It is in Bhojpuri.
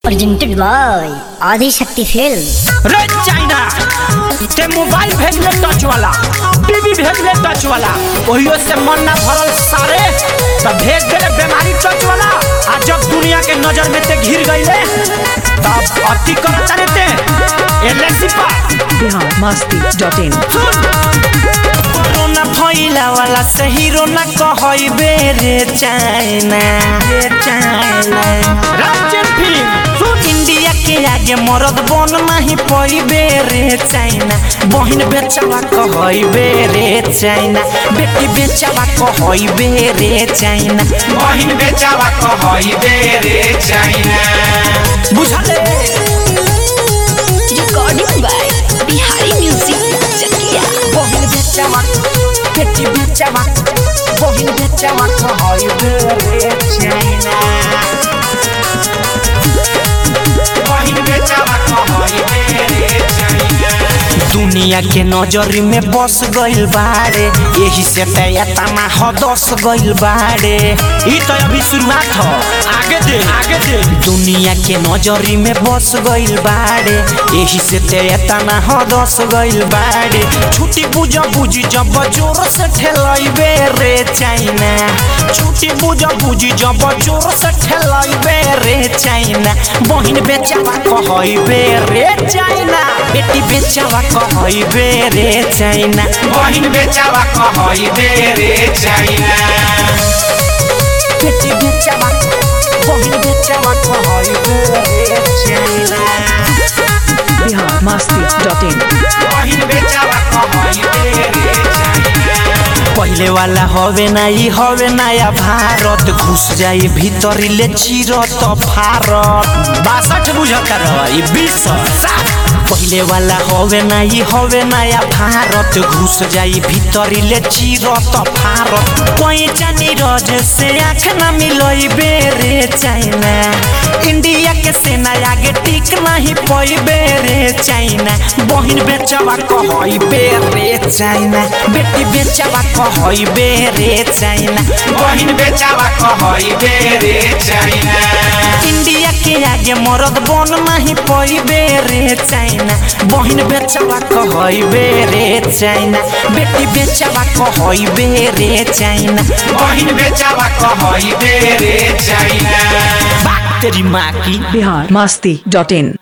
presented by Adi Shakti Films. रे चाइना ते मोबाइल भेजले टच वाला टीवी भेजले टच वाला ओहियो से मन ना भरल सारे तब भेज देले बीमारी टच वाला आ जब दुनिया के नजर में ते घिर गईले तब अति करता रहते एलएनसी पा बिहार मस्ती डॉट इन सुन कोरोना फैला वाला से हीरो ना कहई बेरे चाइना रे चाइना राजन फिल्म सुन इंडिया के आगे मरद बन नहीं पई बेरे चाइना बहिन बेचवा कहई बेरे चाइना बेटी बेचवा कहई बेरे चाइना बहिन बेचावा कहई दे रे चाइना बुझले recording by Bihari Music Chakia. बहिन बेचवा बेटी बेचवा बहिन बेचवा कहई बेरे चाइना बहिन बेचावा कहई दे रे चाइना दुनिया के नजर में बस गइल बारे यही से तया तना ह दस गइल बारे ई तो अभी शुरुआत ह आगे दे आगे दे दुनिया के नजर में बस गइल बारे यही से तया तना ह दस गइल बारे छुट्टी बुझ बुझ जब जोर से ठेलइबे रे चाइना छुट्टी बुझ बुझ जब जोर से ठेलइबे रे चाइना बहिन बेचावा कहइबे रे चाइना बेटी बेचावा कहइबे रे चाइना बहिन बेचावा कहई दे रे चाइना बेटी बेचावा बहिन बेचावा कहइबे रे China Bihar Masti dot in बहिन बेचावा कहई दे रे चाइना पहिले वाला हवे ना ई हवे नया भारत घुस जाई भीतरी ले चिरत भारत बासठ बुझता रह ई बीस पहिले वाला हवे ना ई हवे नया भारत घुस जाई भीतरी ले चिरत भारत कोई जानी रज से आँख ना मिलई बेरे चाइना इंडिया के सेना आगे टिक नहीं पई बेरे चाइना बहिन बेचवा कहई बेरे चाइना बेटी बेचवा कहई बेरे चाइना बहिन बेचावा कहई दे रे चाइना इंडिया के आगे मरद बन नहीं पई बेरे चाइना बहिन बेचवा कहई बेरे चाइना बेटी बेचवा कहई बेरे चाइना बहिन बेचावा कहई दे रे चाइना बात तेरी माँ की बिहार मस्ती डॉट इन